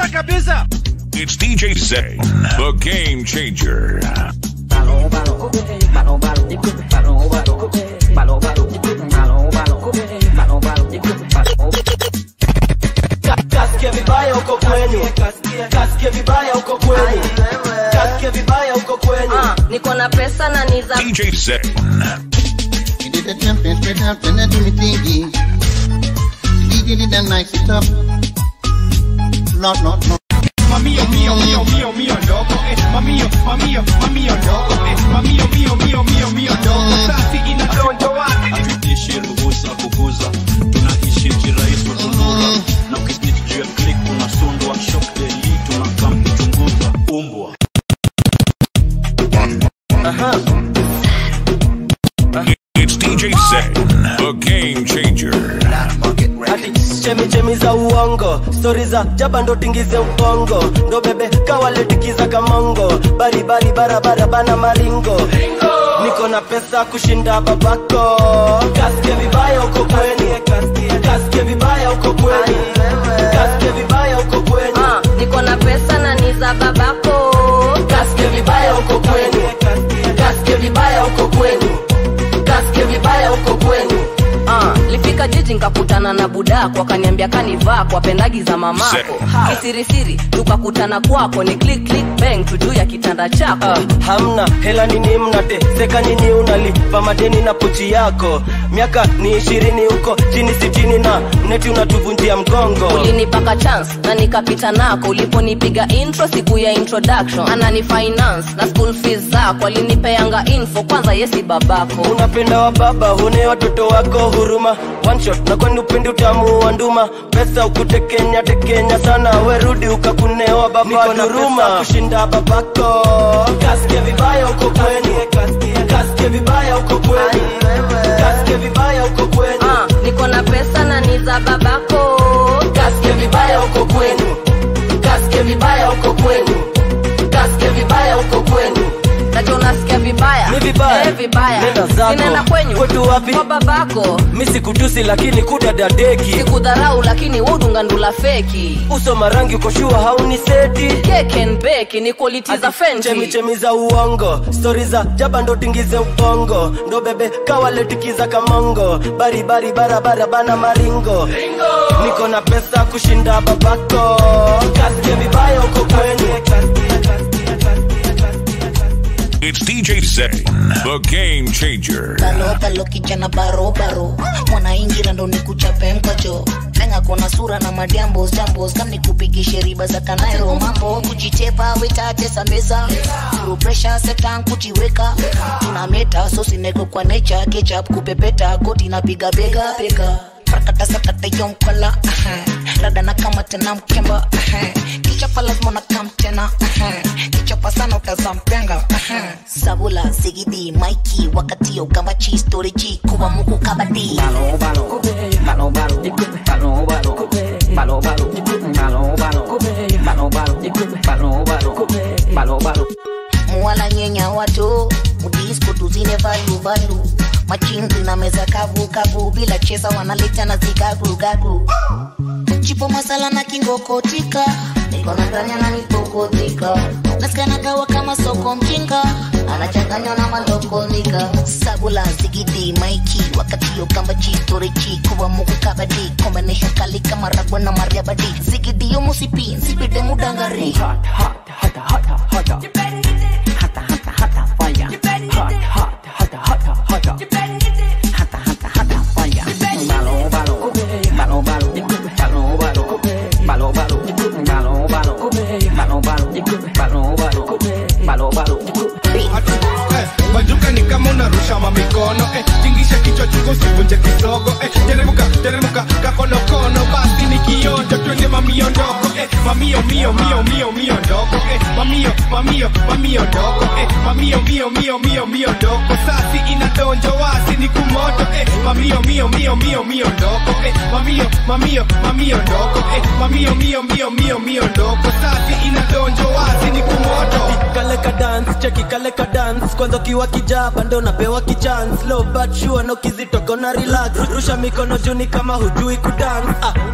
kabisa kabisa. It's DJ Zane, the game changer. Kasikia vibaya uko kwenyu, kasikia vibaya uko kwenyu, kasikia vibaya uko kwenyu. Ah, niko na pesa na ni za DJ Zane. You did the jumping straight up and then do the thingy. DJ did that nice it up. Not, not, not. Mamio, mio, mio, mio, mio ndogo. Eh, mamio, mamio, mamio ndogo. Eh, mamio, mio, mio, mio, mio ndogo. Sasi inadonjo wapi? hatuishi ruhusa kukuza tunaishi kirahisi tununura na ukisnitch juu ya click unasundwa shock daily tunakam kuchunguza umbwa It's DJ Zane, the game changer. Ati chemi chemi za uongo, stori za jaba ndo tingize ubongo, ndo bebe kawaletikiza kamongo, bari bari barabara bana maringo. Niko na pesa kushinda babako, kasikia vibaya uko kwenyu, kasikia vibaya uko kwenyu, kasikia vibaya uko kwenyu. ah, niko na pesa na ni za babako Kasikia vibaya uko kwenu, kasikia vibaya uko kwenu, kasikia vibaya uko kwenu. Ah, lifika jiji nkakutana na budako akaniambia kanivaa kwa pendagi za mamako Zek. kisirisiri tukakutana kwako ni click click bang tu juu ya kitanda chako Ah, hamna hela nini mnateseka nyinyi unalipa madeni na pochi yako miaka ni ishirini huko chini sitini na neti unatuvunjia mgongo ulinipaka chance na nikapita nako uliponipiga intro siku ya introduction anani finance na school fees zako alinipeanga info kwanza yesi babako unapenda wa baba hune watoto wako huruma one shot na kwani upendi utamu wa nduma pesa ukutekenya tekenya sana werudi ukakunewa baba duruma kushinda babako kasikia vibaya uko kwenu kasikia vibaya uko kwenu kasikia vibaya uko kwenu ah, niko na pesa na ni za babako kasikia vibaya uko kwenu kasikia vibaya uko kwenu kasikia vibaya uko kwenu nacho unasikia vibaya Ni vibaya. Eh, vibaya Nenda zako. sinaenda kwenyu Kwetu wapi? kwa babako mi sikutusi lakini kudadadeki sikudharau lakini wodungandula feki uso marangi ukoshua hauni seti keken beki ni quality za chemi fenji chemi za uongo stori za jaba ndo tingize ubongo ndo bebe kawaletikiza kamongo baribari barabara bana maringo niko na pesa kushinda babako kasikia vibaya uko kwenu It's DJ Zane, the game changer. Balo balo kijana baro baro mwanaingira ndo nikuchape mkocho lenga kona sura na madiambos jambos kam nikupigishe riba za kanairo mambo kujitepa wetatesa meza Through pressure setan kujiweka tunameta sosinego kwa nature ketchup kupepeta goti napiga bega bega prakata sakata yomkola rada na kama tena mkemba kichapa lazima na kam tena kichapa sana utazampenga sabula zigidi maiki wakati yo gambachi storiji kuwa muku kabadi muwala nyenya watu mudisko tuzine valu valu machinzi na meza kavu kavu bila cheza wanaleta na zigagu gagu chipo masala na kingokotika niko na ndanya na nipokotika nasikana kawa kama soko mjinga anachanganywa na malokonika sabula zigidi maiki wakati yo kamba chitorichi kuwa muku kabadi combination kali kama ragwa na mariabadi zigidi yo musipi nsipide mudangari Eh, Majuka ni kama unarusha mamikono eh, tingisha kichwa chungu usivunje kisogo eh, teremuka teremuka kakonokono basi ni kionjo twende mamio ndogo eh, mamio mio mio mio mio ndogo eh, mamio mamio mamio ndogo eh, mamio mio mio mio mio ndogo sasi inadonjo wasi ni kumoto eh, mamio mio mio mio mio ndogo eh, mamio mamio mamio ndogo eh, mamio mio mio mio mio ndogo sasi inadonjo wasi ni kumoto kale ka dance cheki kale ka dance kwanza ukiwa kijaba ndo napewa kichance low but sure no kizitoko na relax rusha mikono juni kama hujui kudance ah,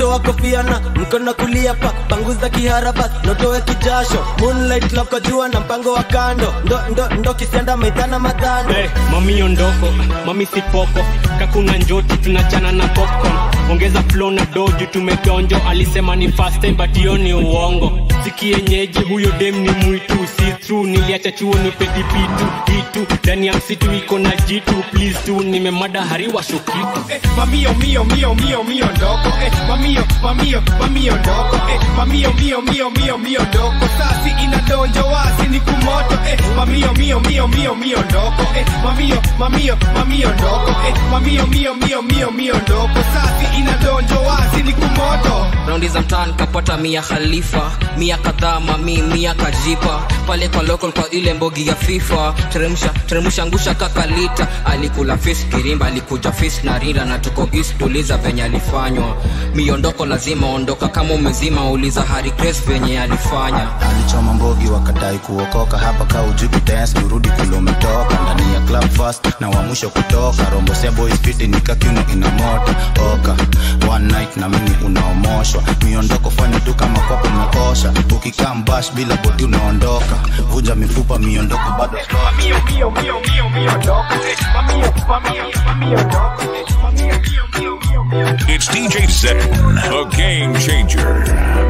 toa kofia na mkono kulia pa panguza kiharaba notoe kijasho moonlight loko jua na mpango wa kando ndo ndo ndo kisianda maitana madhano hey, mami ondoko mami sipoko kakuna njoti tunachana na popcorn ongeza flow na doju tumedonjo alisema ni fast time but hiyo ni uongo sikienyeji huyo dem ni mwitu si true niliacha chuo ni pedipitu itu ndani ya msitu iko na jitu please tu nimemada hariwa shokitu eh, mamio mio mio mio mio ndoko eh, mamio mamio mamio ndoko eh, mamio mio mio mio mio ndoko sasi inadonjo wasi ni kumoto eh, mamio mio mio mio mio ndoko eh, mamio mamio mamio ndoko eh, mamio mio mio mio mio ndoko sasi inadonjo wasi ni kumoto raundi za mtaani kapata mia khalifa mia kadhaa mami mia kajipa pale kwa local kwa ile mbogi ya fifa teremsha teremsha ngusha kakalita alikula fis kirimba alikuja fis na rinda na tuko east tuliza venye alifanywa miondoko lazima ondoka kama umezima uliza hari grace venye alifanya alichoma mbogi wakadai kuokoka hapa ka ujuku dance kurudi kule umetoka ndani ya club fast na wa mwisho kutoka rombo sia boys fiti nikakiuno ina moto oka one night na mimi unaomoshwa miondoko fanya tu kama kwako umekosha ukikaa mbash bila bodi unaondoka vunja mifupa miondoko bado mamio mio mio mio mio ndoko eh, mamio mamio mamio ndoko eh, mamio mio mio mio mio It's DJ Zen, the game changer.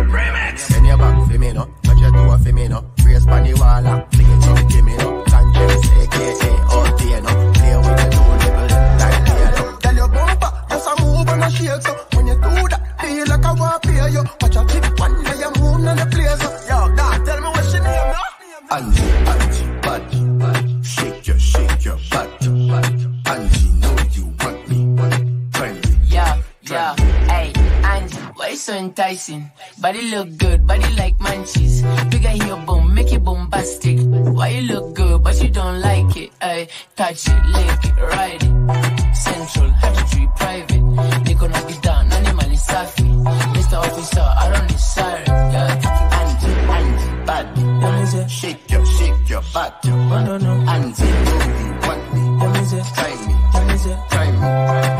Send your back for me, no. Touch your toe for me, no. Brace pan the wall, ah. Sing it chunky me, no. Sanchez, aka OT, no. Play with the two nipple, like play, no. Tell your bumper, just a move and a shake, so when you do that, feel like I want to play you. Watch a clip one, now you move on the place, so. Yo, God, tell me what's your name, no? Angie, Angie, body. Shake your, shake your body. Angie, know you want me. Try me. Yeah, yeah, hey, Angie, why you so enticing? Body look good, body like munchies. Bigger here, boom, make it bombastic. Why you look good, but you don't like it? Hey, touch it, lick it, ride it. Central, had to treat private. Niko na bidhaa, nani mali safi. Mr. Officer, I don't desire it. Yeah, Angie, Angie, body. Shake your, shake your body. Angie, know you want me. Try me. Try me.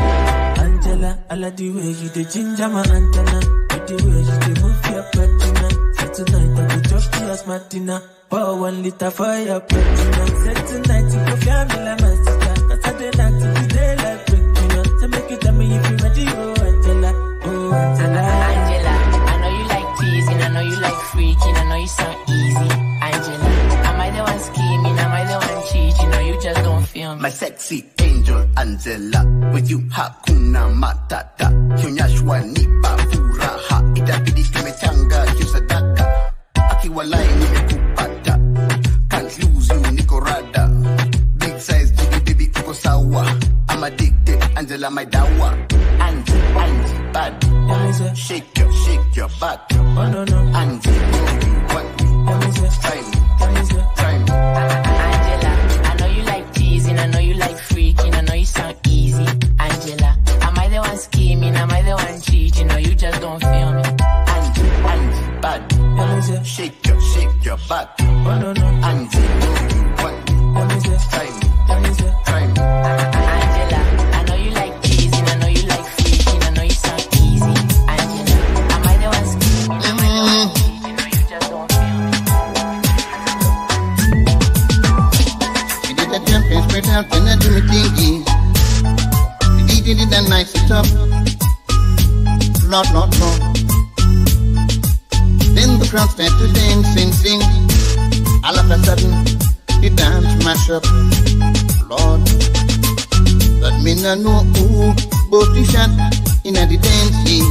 Angela, I like the way you the ginger my antenna. With the way you the move your patina. So tonight I go drop you as Martina. Pour one liter for your platinum. Say tonight you go feel me like my sister. Cause I did not to be there like breaking up. So make you tell me if you ready, oh Angela. Oh Angela. Angela, I know you like teasing, I know you like freaking, I know you sound easy. Angela, am I the one scheming? Am I the one cheating? Or you just don't feel me? My sexy angel Angela, with you hakuna matata. Kionyeshwa nipa furaha, itabidi tumechanga kiusadaka. Akiwalai nimekupata, can't lose you niko rada. Big size baby baby uko sawa. I'm addicted, Angela my dawa. Angie, Angie, bad. Shake your, shake your butt. Angie, know you want me. Try me, try me. Angela, I know you like teasing, I know you like freaking, I know you sound easy. Angela, am I the one scheming? Am I the one cheating? Or you just don't feel me? Angie, Angie, bad. Shake your, shake your butt. Angie, know you want me. Try me, try me. Angela, I know you like teasing, I know you like freaking, I know you sound easy. Angela, am I the one scheming? Am I the one cheating? Or you just don't feel me? We did the jumping straight out and I do me thingy. The DJ did that nice it up. Lot, lot, lot. Then the crowd started to dance and sing. All of a sudden, the dance mash up. Lord, but me no know who both the shot in the dancing.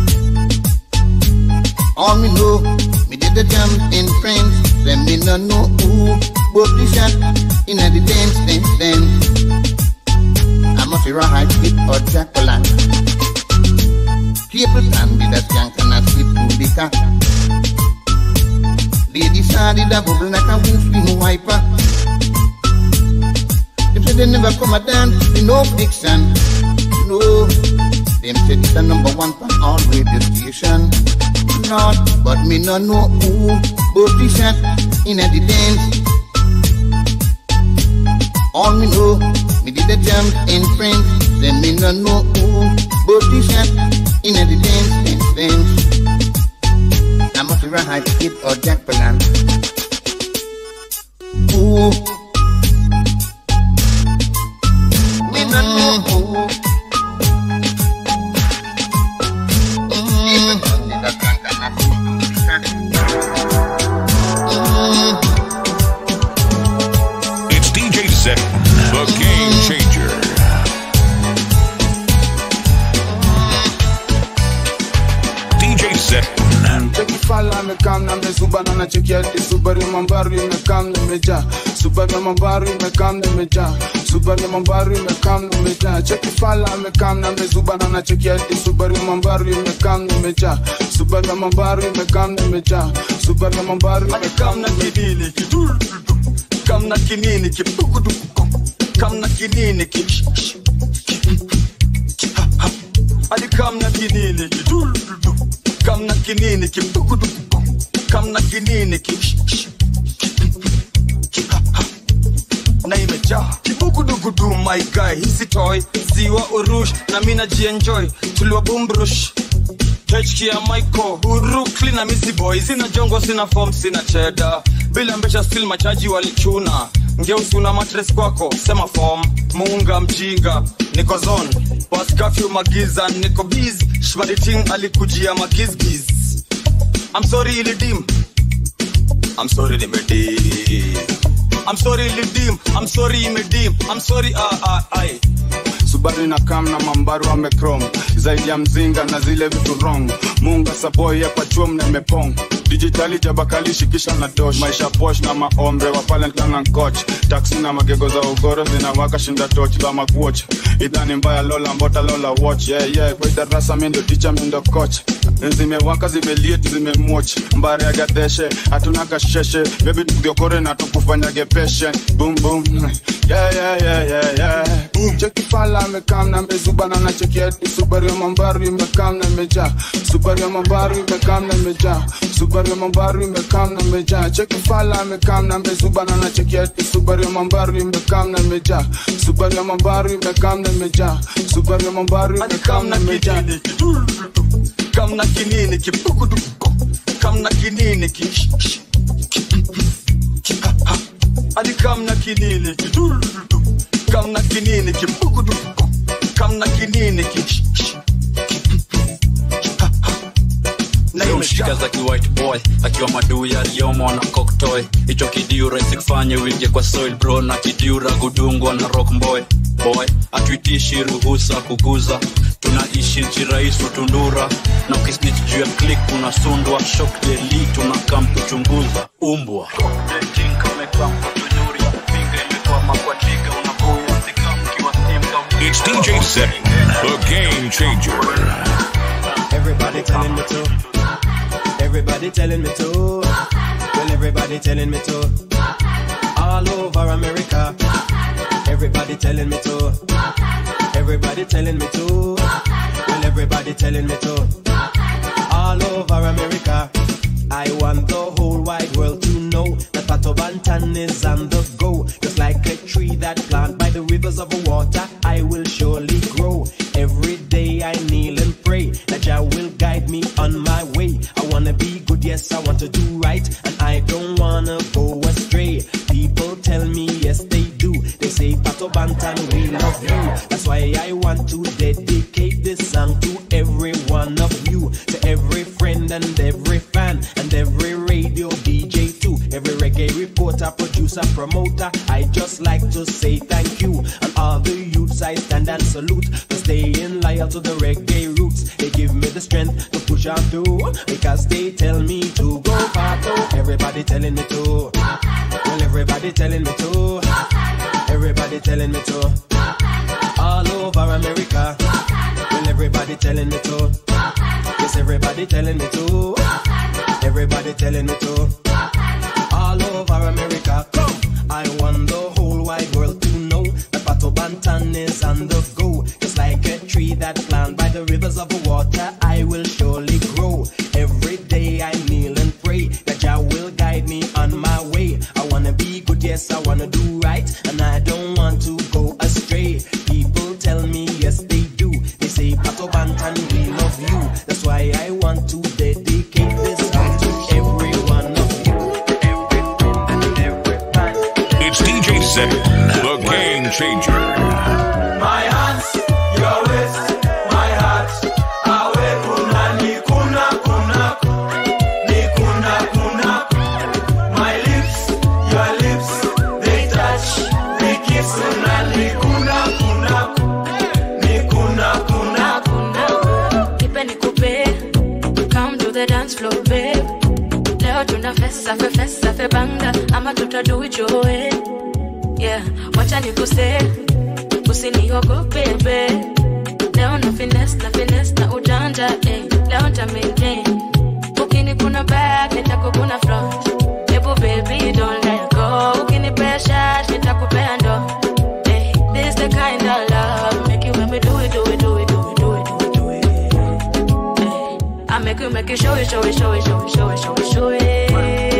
All me know, me did the jump in friends. Then me no know who both the shot in the dance, dance, dance. I must be right with or Jacqueline. People can be that skank and I slip to the car. Lady Sadi da bubble like a wolf in wiper. Them say they never come a dance, they no fiction. No, them say it's the number one for all radio station. Not, but me no know who both the shot in the dance. All me know, me did the jump in friends. Then me no know who both the shot in the dance, dance, Kid or Jacqueline. Ooh. Me no know who. Even though they don't drink enough. It's DJ Zen, the game changer. DJ Zen. cheki fala amekam na mezuba na nacheki hadi Subaru ya mambaru imekam na imejaa Subaru ya mambaru imekam na imejaa Subaru ya mambaru imekam na imejaa cheki fala amekam na mezuba na nacheki hadi Subaru ya mambaru imekam na imejaa Subaru ya mambaru imekam na imejaa Subaru ya mambaru imekam na kinini kidul kam na kinini kibugudu kam na kinini ki ali kam na kinini kidul kam na kinini kibugudu kam na kinini ki na imejaa kibugudugudu my guy hisi toy ziwa urush na mina jienjoy tuliwa bumbrush HK ya Michael Brooklyn na Missy Boy sina jongo sina form sina cheda bila mbesha still machaji walichuna ngeusi una matres kwako sema form muunga mjinga niko zone was curfew magiza niko busy shmaditing alikujia magizgiz I'm sorry ilidim I'm sorry nimedim I'm sorry ilidim I'm sorry imedim I'm sorry ah ah ai Subaru na kam na mambaru amekrom zaidi ya mzinga na zile vitu wrong munga saboi hapa chuom na imepong dijitali jabakali shikisha na dosh maisha posh na maombe wa palentana coach taksi na magego za ugoro zinawaka shinda toch la makuoch idhani mbaya lola mbota lola watch yeah, yeah. kwa darasa mindo ticha mindo coach zimewaka zimeliet zimemoch mbare ya gadeshe hatuna kasheshe bebi tugiokore na tukufanyage peshe boom boom yeah, yeah, yeah, yeah, yeah. Boom. cheki fala amekam na mezubana na cheki hadi subaru ya mambaru imekam na imejaa subaru ya mambaru imekam na imejaa subaru ya mambaru imekam na imejaa cheki fala amekam na mezubana na cheki hadi subaru ya mambaru imekam na imejaa subaru ya mambaru imekam na imejaa subaru ya mambaru imekam na imejaa kam na kinini kibugudu kam na kinini ki ali kam na kinini kidul kam na kinini kibugudu kam na kinini ki shika za kiwhite boy akiwa maduu ya riomo na koktoy hicho kidiu rahisi kufanya wingie kwa soil bro na kidiura gudungwa na rock boy boy atuitishi ruhusa kuguza tunaishi nchi rais utundura na ukisnich juu ya klik unasundwa shok deli tunakam kuchunguza umbwa It's DJ Zen, the game changer. Everybody telling me to. Everybody telling me to. Well, everybody telling me to. All over America. Everybody telling me to. Everybody telling me to. Well, everybody telling me to. All over America. I want the whole wide world to know that Pato Bantan is on the go. Just like a tree that planted by the rivers of water, I will surely grow. Every day I kneel and pray that Jah will guide me on my way. I wanna be good, yes, I want to do right, and I don't wanna go astray. People tell me, yes, they do. They say, Pato Bantan, we love you. That's why I want to dedicate this song to every one of you, to every friend and every fan, and every radio DJ too, every reggae reporter, producer, promoter. I just like to say thank you, and all the youths I stand and salute for staying loyal to the reggae roots. They give me the strength to push on through because they tell me to go Pato. Everybody telling me to. Well, everybody telling me to. Everybody telling me to. All over America. Well, everybody telling me to. Yes, everybody telling me to. Everybody telling me to. All over America. Come. I want the whole wide world to know that Pato Bantan is on the go. Just like a tree that planted by the rivers of water, I will surely grow. Every day I kneel and pray that Jah will guide me on my way. I wanna be good, yes, I wanna do right, and I don't want to go astray. People tell me, yes, they do. They say, Pato Bantan, we love you. That's why I want to dedicate this song to everyone Zen, the game changer. My hands, your waist, my heart. Awe kuna ni kuna kuna ni kuna kuna. My lips, your lips, they touch. We kiss una ni kuna kuna ni kuna kuna. Nipe nikupe, come to the dance floor babe. Leo tuna fesa fe fesa fe banga ama tutadu it your way. Yeah, wacha nikuse, usiniogope babe. Leo na finesse na finesse na ujanja eh. Leo nta maintain. Ukini kuna back nitakukuna front. Ebu baby don't let go. Ukinipea shash nitakupea ndo. Eh, this the kind of love make you make me do it do it do it do it do it do it do it. Eh, I make you make you show it show it show it show it show it show it show it.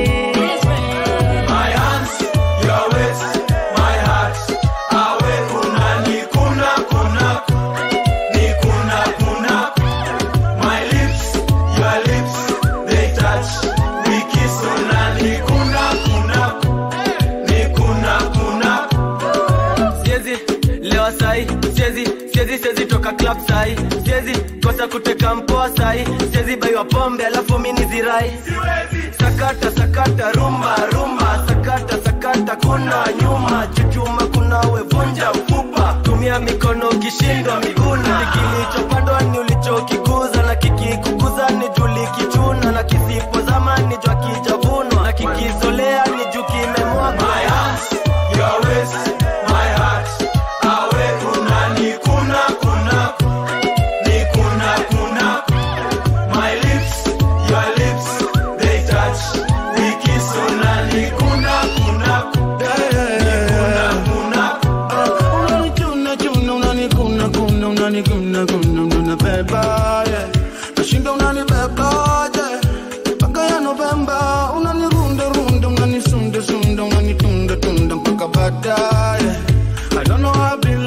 My hands, your waist, my heart. Awe kuna ni kuna kuna ni kuna kuna. My lips, your lips, they touch. We kiss una ni kuna kuna ni kuna kuna. siezi lewa sai siezi siezi siezi toka club sai siezi kosa kuteka mpoa sai siezi baiwa pombe alafu mini zirai sakata sakata rumba rumba sakata sakata kuna nyuma chuchuma kuna wevunja mfupa tumia mikono ukishindwa miguna kilichopandwa ni ulichokikuza na kikikukuza ni juli kichuna na kisipozama ni jwa kijavunwa na kikizolea ni juu kimemwagwa My hands, your waist, my heart. Awe kuna ni kuna kuna ni kuna kuna. My lips, your lips, they touch. We kiss una ni kuna kuna ni kuna kuna. Unanichuna chuna unanikuna kuna unanikuna kuna unanibeba yeah. Nashinda unanibeba yeah. Mpaka ya Novemba unanirunda runda unanisunda sunda unanitunda tunda mpaka baadaye I don't know how I been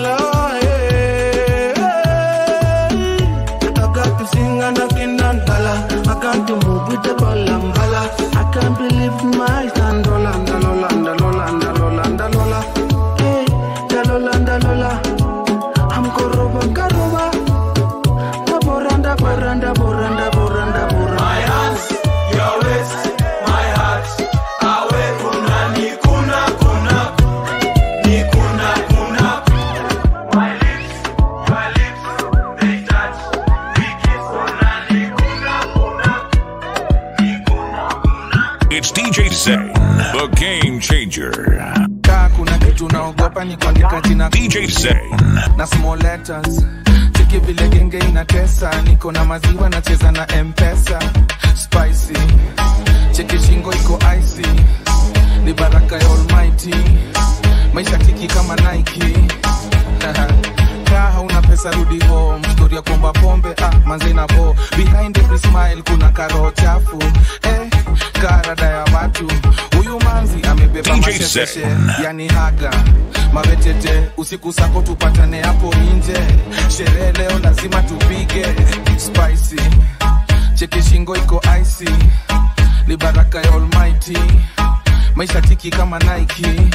lying I got to sing and I can't dollar I got to move with the ball and bala I can't believe my stand Lola, Lola, Lola, Lola, Lola Hey, Lola, Lola I'm koroba, karoba Da boranda, boranda, boranda, boranda, boranda My hands, your waist, my heart. Awe kuna ni kuna kuna ni kuna kuna. My lips, your lips, they touch. We kiss una ni kuna kuna ni kuna kuna. It's DJ Zen, the game changer. kaa kuna kitu naogopa ni kuandika jina DJ Zen. na small letters cheki vile genge inatesa niko na maziwa nacheza na mpesa spicy cheki shingo iko icy ni baraka ya almighty maisha tiki kama nike kaa hauna pesa rudi home story ya kuomba pombe ah, manze na bo behind every smile kuna karo chafu eh, karada ya watu huyu manzi amebeba DJ mashesheshe Zen. yani haga mabetete usiku sako tupatane hapo nje sherehe leo lazima tupige spicy cheki shingo iko icy ni baraka ya almighty maisha tiki kama nike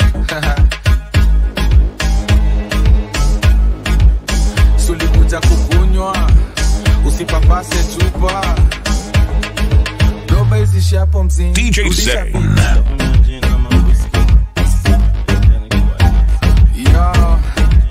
sulikuja kukunywa usipapase chupa doba izishi hapo mzini DJ Rudisha Zen. Yo.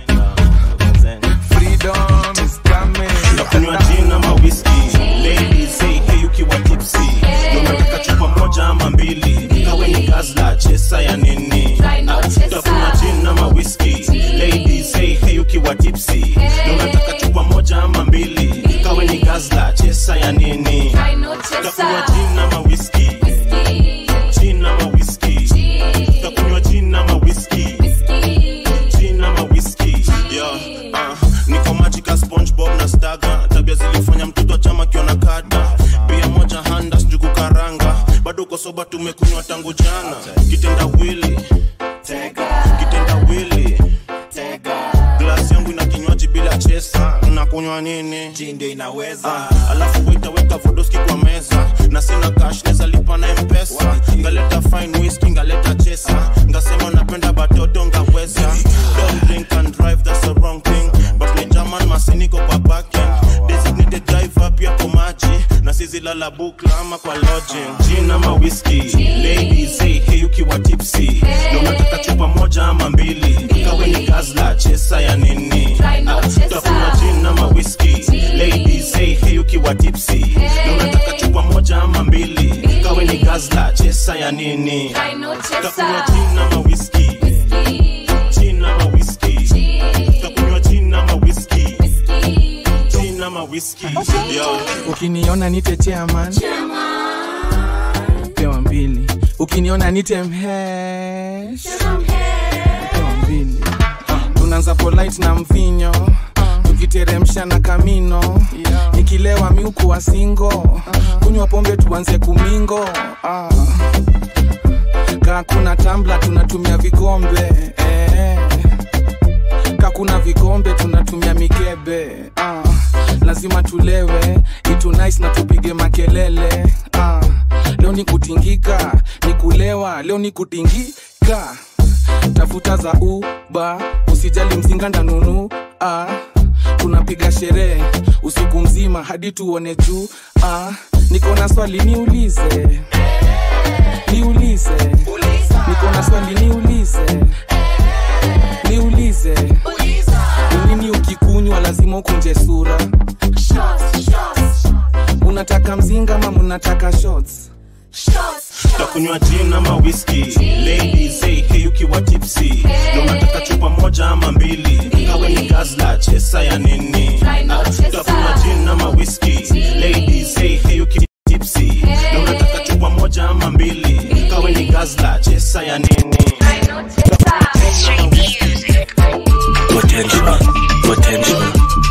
Freedom is coming. nakunywa gin ama whisky ladies hey hey ukiwa tipsy unataka chupa moja ama mbili kawe ni gazla chesa ya nini utakunywa gin ama whisky ladies hey hey ukiwa tipsy unataka chupa moja ama mbili kawe ni gazla chesa ya nini utakunywa gin ama whisky gin ama whisky utakunywa gin ama whisky gin ama whisky yeah uh, niko majika spongebob na staga tabia zilifanya mtoto wa chama kiona kada pia moja handa njugu karanga bado uko soba tumekunywa tangu jana kitenda wili kitenda wili glasi yangu ina kinywaji bila chesa unakunywa nini ndio inaweza ah, alafu waitaweka vodoski kwa meza na sina cash neza lipa na mpesa ngaleta fine whisky ngaleta chesa ngasema napenda batoto sizi lala bukla ama kwa lodging gin ama whisky ladies hey, hey ukiwa tipsy na unataka chupa moja ama mbili kawe ni gazla chesa ya nini Ah, utakunywa gin ama whisky ladies hey, hey ukiwa tipsy na unataka chupa moja ama mbili kawe ni gazla chesa ya nini utakunywa gin ama whisky gin ama whisky utakunywa gin ama whisky gin ama whisky yo ukiniona nite chairman pewa mbili ukiniona nite mhesh pewa mbili tunaanza polite na mvinyo tukiteremsha na kamino nikilewa miukuwa singo kunywa pombe tuanze kumingo ah. kaa kuna tambla tunatumia vikombe eh. kaa kuna vikombe tunatumia mikebe ah. lazima tulewe itu nice na tupige makelele ah. leo ni kutingika ni kulewa leo ni kutingika tafuta za uba usijali mzinga ndanunu ah. tunapiga sherehe usiku mzima hadi tuone juu ah. niko na swali niulize niulize niko na swali niulize niulize ni nini ukikunywa lazima ukunje sura unataka mzinga ama munataka shots takunywa gin ama whisky ladies hey, hey ukiwa tipsy na unataka chupa moja ama mbili kawe ni gazla chesa ya nini Ah, takunywa gin ama whisky ladies hey, hey ukiwa tipsy na unataka chupa moja ama mbili kawe ni gazla chesa ya nini potential potential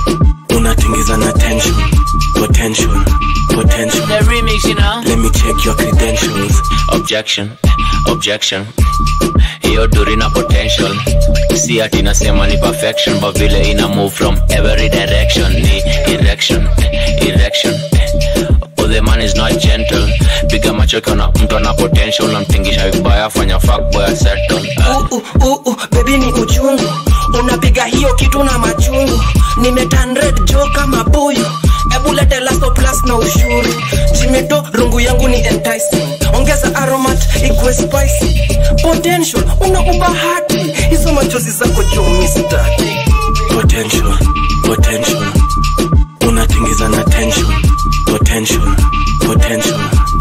unatingiza na tension potential potential The remix, you know. let me check your credentials objection objection hiyo duri na potential si ati nasema ni perfection but vile ina move from every direction ni erection erection Oh, the man is not gentle piga macho kiona mtu ana potential namtingisha vibaya fanya fuckboy settle uh, uh, uh, bebi ni uchungu unapiga hiyo kitu na machungu nimetanred jo kama buyu ebu lete laso plus na ushuru jimedo rungu yangu ni enticing ongeza aromat ikwe spicy potential una ubahati hizo machozi zako jo mistaki potential potential unatingiza na tension potential potential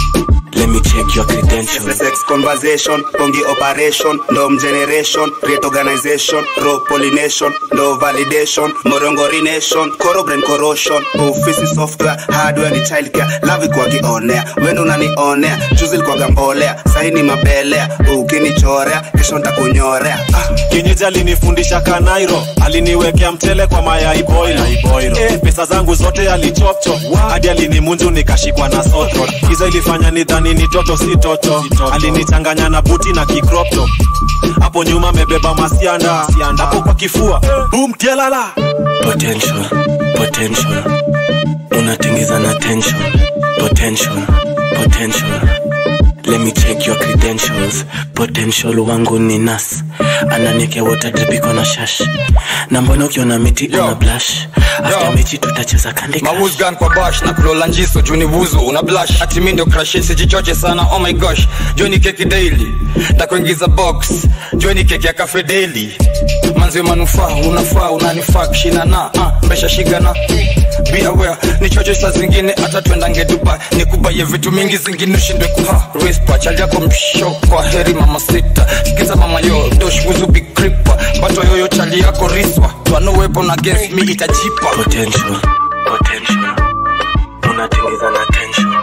let me check your credentials sex conversation pongi operation ndom generation great organization raw pollination ndo validation morongorination corroborate corrosion office software hardware ni childcare love kwa kionea wendo unanionea juzi likwaga mbolea saini mabelea ukinichorea kesho ntakunyorea ah. kienyeji alinifundisha kanairo aliniwekea mtele kwa mayai boilo eh, pesa zangu zote alichopcho hadi alinimunju nikashikwa na sotro hizo ilifanya nidhani ni toto si toto alinichanganya na buti na kikropto hapo nyuma amebeba masianda hapo kwa kifua bum tialala potential potential unatingiza na tension potential potential let me check your credentials potential wangu ni nas ananiekea water drip iko na shash na mbona ukiona miti una blush after mechi tutacheza kandi mawuzgan kwa bash na kulola njiso juni wuzu una blush ati mi ndio crush sijichoche sana oh my gosh joni keki daily takuingiza box joni keki ya cafe daily manzi manufaa unafaa unanifaa kishina na uh, mbesha shigana be aware ni chocho saa zingine hata twendange dubai nikubaye vitu mingi zingine ushindwe kuha rispa chali yako msho kwa heri mama sita sikiza mama yo dosh wuzu big creeper bato yoyo chali yako riswa twanowepo na against me itajipa potential potential unatingiza na tension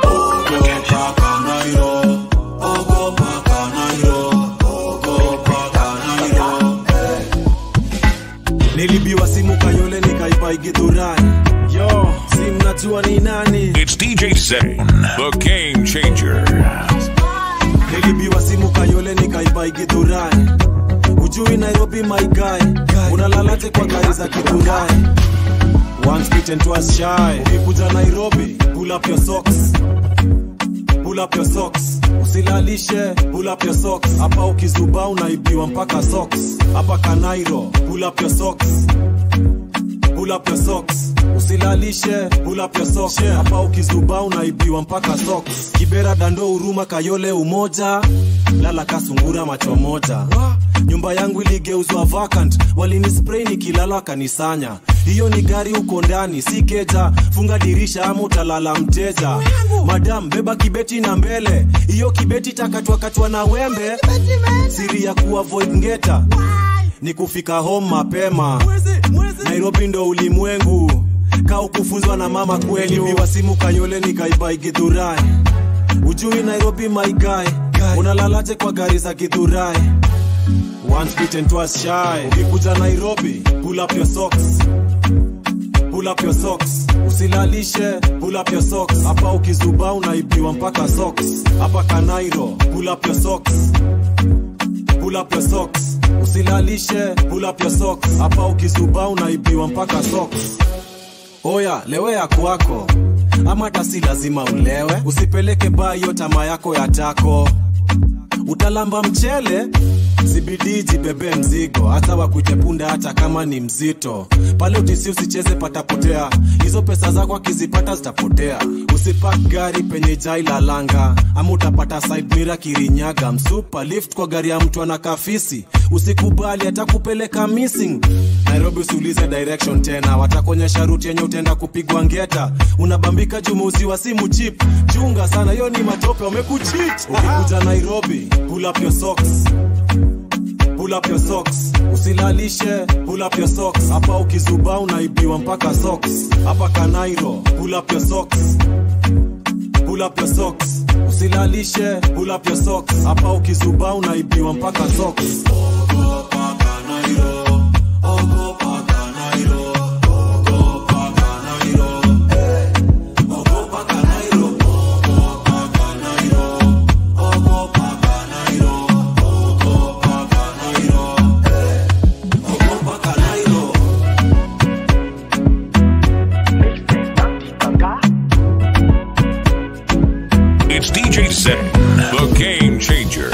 nilibiwa simu kayole nikaipa igidhurai yo si mnajua ni nani It's DJ Zen, the game changer. nilibiwa simu kayole nikaipa igidhurai ujui nairobi my guy unalalaje kwa gari za kidhurai once bitten twice shy ukikuja nairobi pull up your socks pull up your socks usilalishe pull up your socks hapa ukizuba unaibiwa mpaka socks hapa kanairo pull up your socks pull up your socks usilalishe pull up your socks hapa ukizuba unaibiwa mpaka socks kibera dando huruma kayole umoja lala kasungura macho moja nyumba yangu iligeuzwa vacant walinispray nikilala kanisanya hiyo ni gari uko ndani si keja funga dirisha ama utalala mteja madam beba kibeti na mbele hiyo kibeti takatwakatwa na wembe siri ya kuavoid ngeta ni kufika home mapema nairobi ndo ulimwengu ka ukufunzwa na mama kweli uliwa simu kayole nikaibai gidhurai ujui nairobi my guy unalalaje kwa gari za gidhurai once bitten twice shy ukikuja nairobi pull up your socks pull up your socks usilalishe pull up your socks hapa ukizuba unaibiwa mpaka socks hapa kanairo pull up your socks pull up your socks usilalishe pull up your socks hapa ukizuba unaibiwa mpaka socks oya lewea kwako ama hata si lazima ulewe usipeleke baa hiyo tama yako ya tako utalamba mchele zibidii jibebe mzigo hata wakuite punda hata kama ni mzito pale utisi usicheze patapotea hizo pesa zako akizipata zitapotea usipak gari penye jai la langa ama utapata side mirror kirinyaga msupa lift kwa gari ya mtu ana kafisi usikubali hata kupeleka missing nairobi usiulize direction tena watakuonyesha ruti yenye utaenda kupigwa ngeta unabambika jumuuzi wa simu chip chunga sana hiyo ni matope wamekuchit ukikuja nairobi pull up your socks pull up your socks usilalishe pull up your socks hapa ukizuba unaibiwa mpaka socks hapa kanairo pull up your socks pull up your socks usilalishe pull up your socks hapa ukizuba unaibiwa mpaka socks Ogopa Kanairo, ogopa Kanairo, ogopa Kanairo, eh. Ogopa Kanairo, ogopa Kanairo, ogopa Kanairo, ogopa Kanairo, eh. Ogopa Kanairo. It's DJ Zen, the game changer.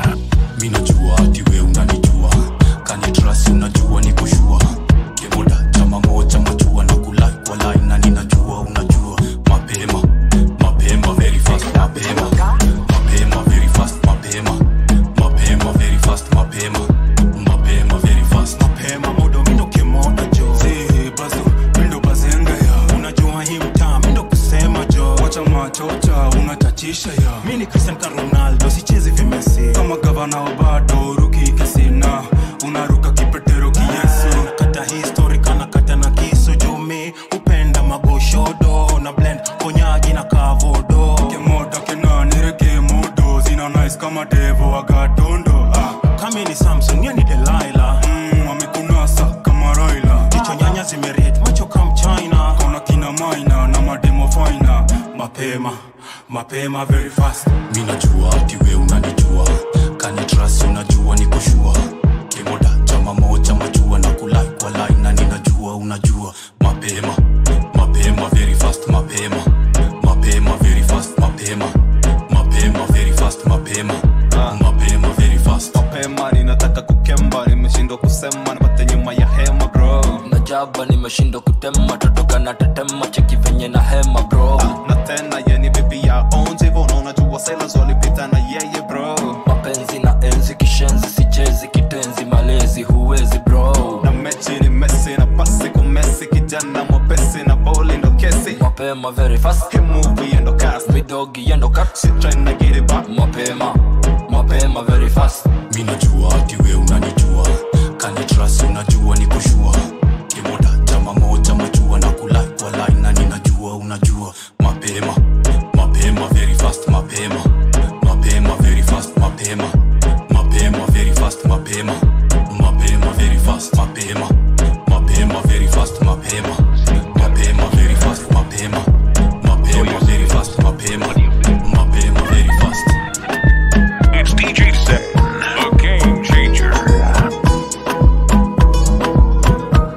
mi najua ati we unanijua kanitrasi unajua ni kushua kemoda chama moja majua na kulai kwa line na ninajua unajua mapema mapema very fast mapema mapema very fast mapema mapema very fast mapema mapema very fast mapema modo mindo kemoda jo si bazo mindo bazenga ya unajua hii mtaa mindo kusema jo wacha machocha unatatisha ya mi ni cristian ka ronaldo sichezi vimesi kama gavana wa bado ruki kisina unaruka kipetero kiyesu kata histori kana kata na kisu jumi upenda magoshodo na blend konyaji na kavodo kemoda kenanire kemodo zina nice kama devo wagatondo ah. kami ni samson ye ni delaila mm, wamekunasa kama raila jicho nyanya zimeret macho kam china kona kina maina na mademo faina mapema mapema very fast mi najua ati we unanijua kanitrasi unajua ni kushua kemoda chama moja majua na kulai kwa line na ninajua unajua mapema mapema very fast mapema mapema very fast mapema mapema very fast mapema mapema very fast mapema ninataka kukemba nimeshindwa kusema nipate nyuma ya hema bro najaba nimeshindwa kutema totoka na tetema cheki venye na hema bro na tena yeni bibi ya onje hivyo unaona jua sailors walipita na yeye bro mapenzi na enzi kishenzi sichezi kitenzi malezi huwezi bro na mechi ni mesi na pasi kumesi kijana mwepesi na boli ndo kesi mapema very fast hii movie endo cast midogi endo cut shit trying to get it back mapema mapema very fast mi najua ati we unanijua kanitrasi unajua ni kushua kemoda chama moja majua na kulai kwa line na ninajua unajua mapema mapema very fast mapema mapema very fast mapema mapema very fast mapema mapema very fast mapema mapema very fast mapema mapema very fast mapema mapema very fast mapema mapema very fast It's DJ Zen, the game changer.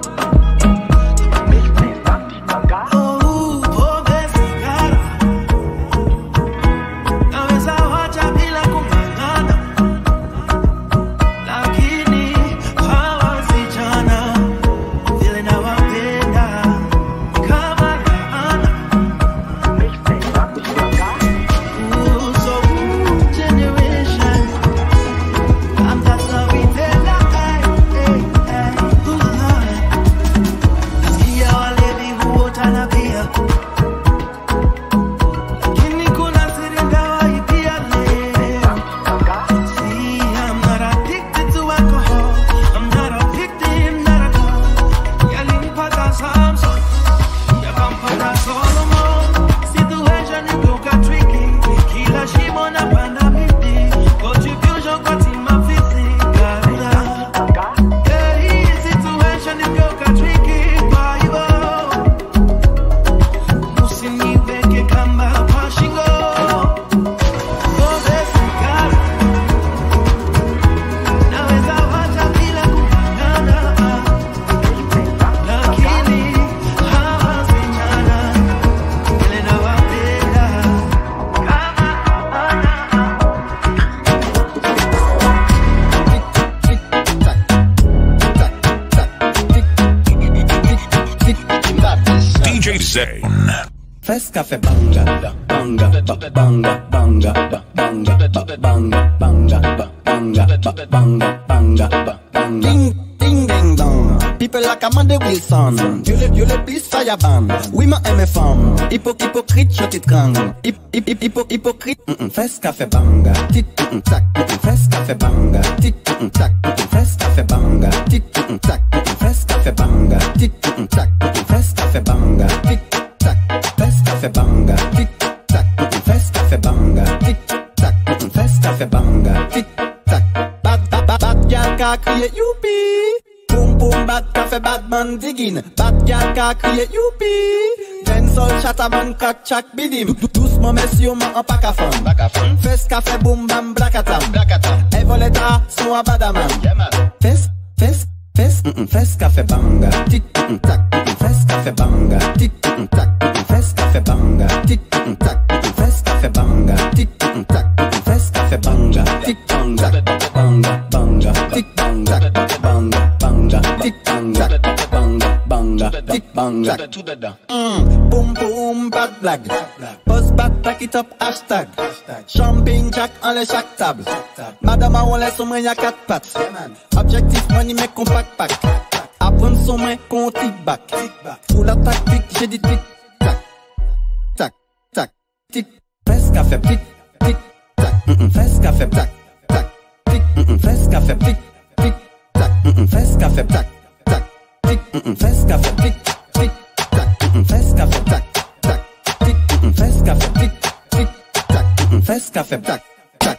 Zane. First cafe banga, ba- banga, ba- banga, banga, ba- banga, ba- banga, banga, ba- banga, ba- banga, banga, ba- banga. Ding, ding, ding, dong. People like Amanda Wilson. You le, you le plus fireban. Oui, ma aime femme. Hypo, hypocrite, je t'étrangle. Hip, hip, hip, hypo, hypocrite. Mm-mm. First café banga. Tic, mm-mm, tac. Mm-mm. First café banga. Tic, mm-mm, tac. Mm-mm. First café banga. Tic, mm-mm, tac. Mm-mm. First café banga. Tic, mm-mm, tac. Mm-mm. First café banga. Tic, tac. First café banga. Tic, tac. Mm-mm. First café banga. Tic, tac. Mm-mm. First café banga. Tic, tac. Bad, bad, bad, bad girl ka crier youpi. Boom boom bad café bad man digging. Bad girl ka crier youpi. Dancehall chataman kat chak bidim. Dou- Doucement messieurs man en pack à femme. Fes café boom bam blakatam. Evoleta son a badaman. Fes, fes, fes, mm-mm, fes café banga. Tic, mm-mm, tac, mm-mm, fes café banga. Tic, mm-mm, tac, mm-mm, fes café banga. Tic, mm-mm, tac, mm-mm, fes café banga. Tic, mm-mm, tac, mm-mm, fes café banga. Tic, banga, banga, banga. Tic, banga, banga, banga. Tic, banga, banga, banga. Tic, banga. Mm, boom boom bad blague. Buzz back, pack it up, hashtag. Jumping jack en les chaque table. Madame on laisse au moins y'a quatre pattes. Objectif money mais compact pack. Apprendre son main qu'on tic back. Full attack tic, j'ai dit tic tac. Tac, tac, tic. Fes café tic, tic, tac. Mm-mm, Fes café tac, tac. Tic, mm-mm, fes café tic, tic, tac. Mm-mm, Fes café tac, tac. Tic, mm-mm, fes café tic, tic, tac. Mm-mm, Fes café tac, tac. Tic, mm-mm, fes café tic, tic, tac. Mm-mm, Fes café tac, tac.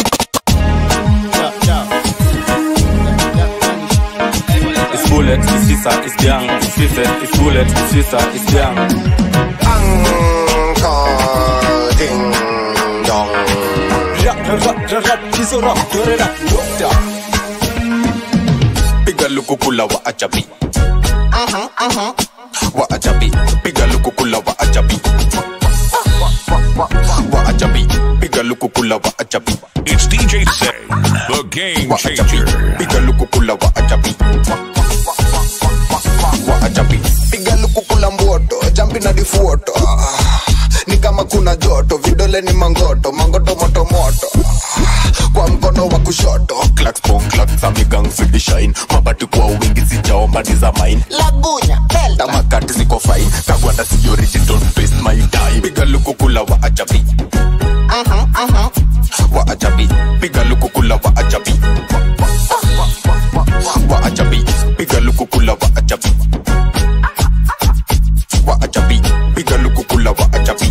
It's bullet, it's sisa, it's gang, it's fife, it's bullet, it's sisa, it's gang. Uncle Ding Dong. Rap, rap, rap, rap, kiso rap, dore rap, whoop Piga lukukula wa ajabi. Aha, aha. Wa ajabi. Piga lukukula wa ajabi. Wa ajabi. Piga lukukula wa ajabi. It's DJ Zane, the game changer. Piga lukukula wa ajabi. Wa ajabi. Piga lukukula mboto, jambi na difuoto. Ah, Ni kama kuna joto, vidole ni mangoto, mangoto moto moto. Kwa mkono wa kushoto, clacks pong clacks amigang fidi shine. Mabati kwa wingi sijaomba ni za mine. Lagunya, delta. Tamakati ziko fine. Kagwanda si origin, don't waste my time. Piga lukukula wa ajabi. Aha, aha. Wa ajabi. Piga lukukula wa ajabi. Wa ajabi. Piga lukukula wa ajabi. Wa ajabi. Piga lukukula wa ajabi.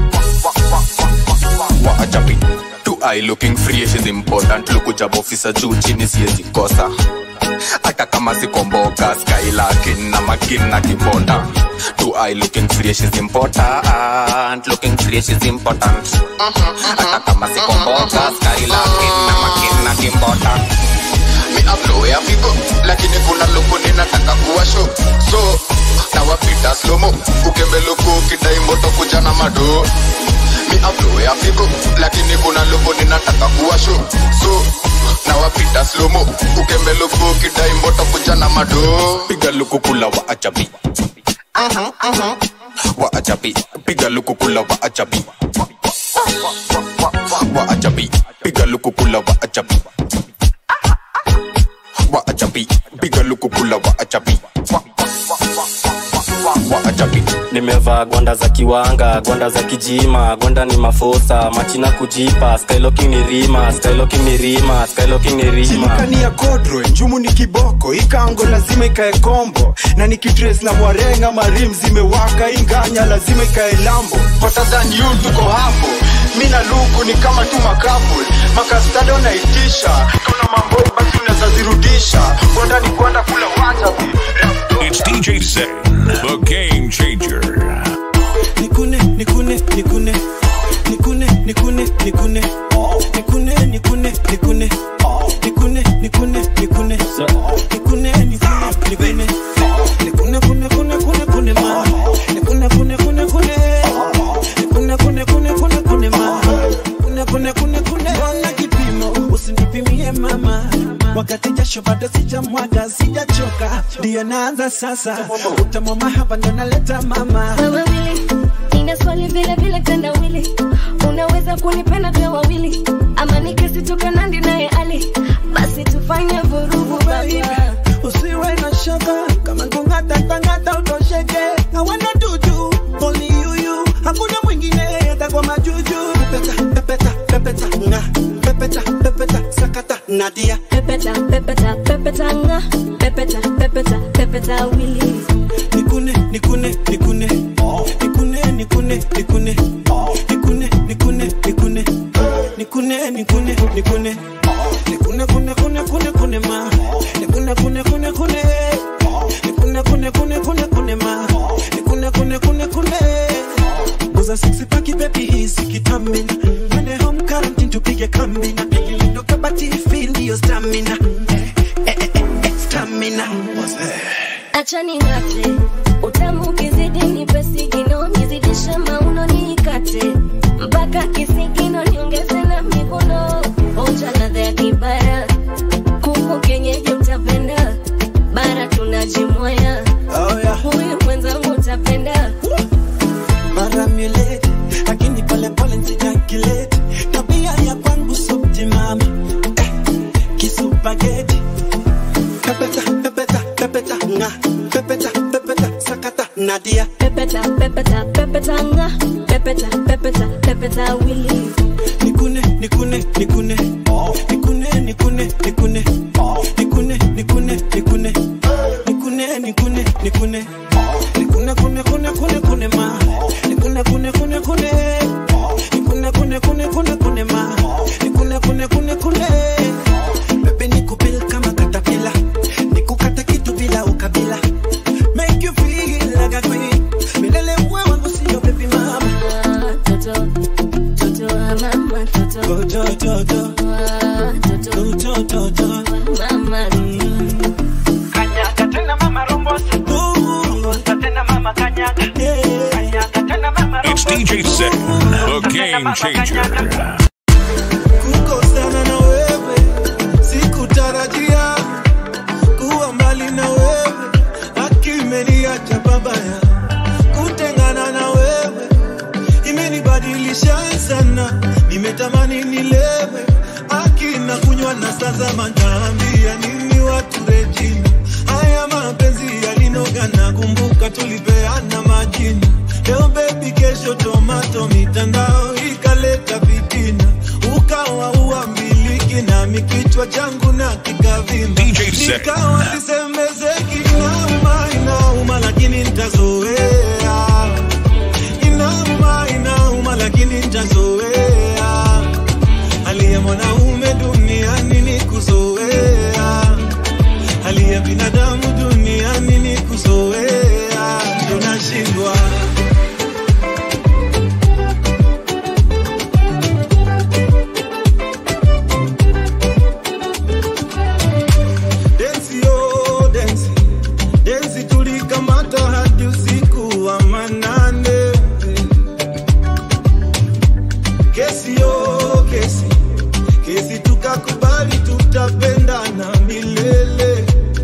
Wa ajabi. Two eye looking fresh is important. Lukuja officer juu chini siwezi kosa. Hata kama siko mboga sky lakin na makin na kibonda. Two eye looking fresh is important. Looking fresh is important. Hata kama siko mboga sky lakin na makin na kibonda. Mi upload ya figo lakini kuna luku ninataka kuwa show so na wapita slomo ukembe luku ukidai moto kuja na mado mi upload ya figo lakini kuna luku ninataka kuwa show so na wapita slomo ukembe luku ukidai moto kuja na mado piga luku kula wa ajabi aha aha wa ajabi piga luku kula wa ajabi wa ajabi piga luku kula wa ajabi wa ajabi piga luku kula wa ajabi wa ajabi nimevaa gwanda za kiwanga gwanda za kijima gwanda ni mafosa machina kujipa skyloking ni rima skyloking ni rima skyloking ni rima Chilikani ya kodro njumu ni kiboko ikango lazima ikae kombo na nikitres na mwarenga marim zimewaka inganya lazima ikae lambo hotter than you tuko hapo mi na luku ni kama tu makapul makastado naitisha tuna mamboi basi unaweza zirudisha gwanda ni gwanda kula wajabi It's DJ Zane, the game changer. nikune nikune nikune nikune nikune nikune nikune nikune nikune nikune nikune nikune nikune nikune nikune nikune kune kune kune kune ma nikune kune kune kune nikune kune kune kune kune ma kune kune kune kune Bwana kipimo usinipimie mama wakati jasho bado sijamwaga sijachoka ndiyo naanza sasa utamu mahaba ndo naleta mama wewe wili nina swali vile vile tenda wili unaweza kunipenda kwa wawili ama nikisitoka nandi naye ali basi tufanye vurugu baba usiwe na shaka kama kungatatangata utosheke hawana dudu only you you hakuna mwingine hata kwa majuju pepeta pepeta pepeta nga pepeta pepeta sakata nadia pepeta pepeta pepeta nga pepeta pepeta pepeta wili nikune nikune nikune nikune nikune nikune nikune nikune nikune nikune nikune nikune nikune kune kune kune kune ma nikune kune kune kune nikune kune kune kune kune ma nikune kune kune kune Uza six pack baby hisi kitamina Mene home quarantine tupige kambina Ndo kabati feel your stamina Eh, eh, eh, eh, Stamina acha ning'ate utamu ukizidi nipe sigino nizidishe mauno niikate mpaka kisigino niongeze na mikono onja ladha ya kibara kuku kenyeji utapenda bara tunajimoya oh, yeah. huyu mwenzangu utapenda mara mieleti lakini pole pole nsijakileti tabia ya kwangu subtimama eh, kisupageti pepeta pepeta pepeta nga pepeta pepeta sakata nadia pepeta pepeta pepeta nga pepeta pepeta pepeta wili nikune nikune nikune nikune nikune nikune nikune nikune nikune nikune nikune nikune nikune kune kune kune kune ma nikune kune kune kune nikune kune kune kune kune ma nikune kune kune kune bebe nikupil kama katapila nikukata kitu bila ukabila make you feel like a queen milele uwe wangu sio baby mama toto toto wa mama toto toto toto toto toto toto mama kanyaga tena mama rombosa rombosa tena mama kanyaga kanyaga tena mama It's DJ Zen, the game changer. kukosana na wewe sikutarajia kuwa mbali na wewe akimeniacha babaya kutengana na wewe imenibadilisha sana nimetamani nilewe akina kunywa na sasa manaambia nini watu rejini haya mapenzi yalinoga na kumbuka tulipeana majina leo bebi kesho tomato mitandao ikaleta vitina ukawa uambiliki nami kichwa changu na kikavimba DJ Zen. nikawa sisemezeki inauma inauma lakini ntazoea inauma inauma lakini ntazoea hali ya mwanaume duniani ni kuzoea hali ya binadamu duniani ni kuzoea tunashindwa densi yo densi densi tulikamata hadi usiku wa manane kesi yo kesi kesi tukakubali tutapendana milele